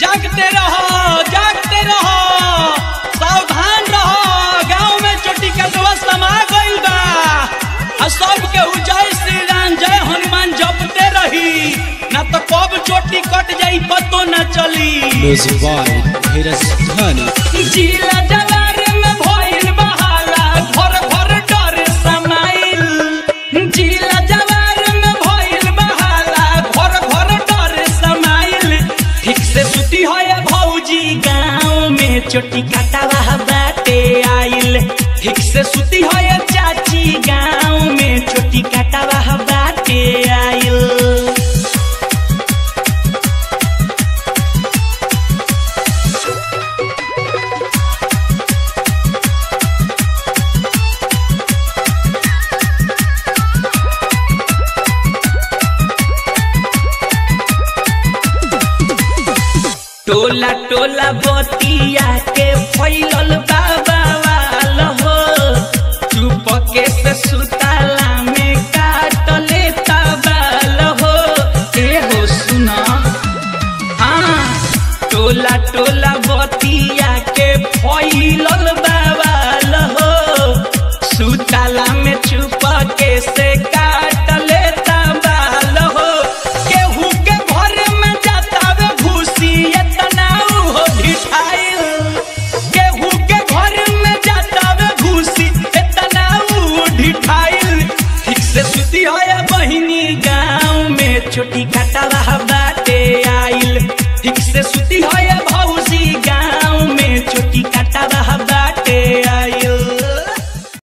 जागते रहो जागते रहो सावधान रहो गांव में चोटी कटवा समा गइल बा आ सब के जय श्री राम जय हनुमान जपते रही ना तो कब चोटी कट जाई पतो न चली Music by Dheeraj Dhani. जिला जवार में भइल बहाला घर घर डर समाइल जिला जवार में भइल बहाला घर घर डर समाइल ठीक से सुती है भौजी गाँव में चोटी कटावा बाटे आइल ठीक से सुती है चाची गाँव में चोटी कटावा बाटे आइल टोला टोला बतिया के फैलल बाबा वाल हो चुपके से सुताला में काटले तबाल हो ए हो सुना हाँ टोला टोला बतिया के फैलल बाबाल हो सुताला में चुपके से काटले तबाल हो केहू के घर में जातावे घुसी एतना हो ढिठाइल केहू के घर में जातावे घुसी एतना हो ढिठाइल ठीक से सुती है बहिनी गाँव में छोटी खटावा बाटे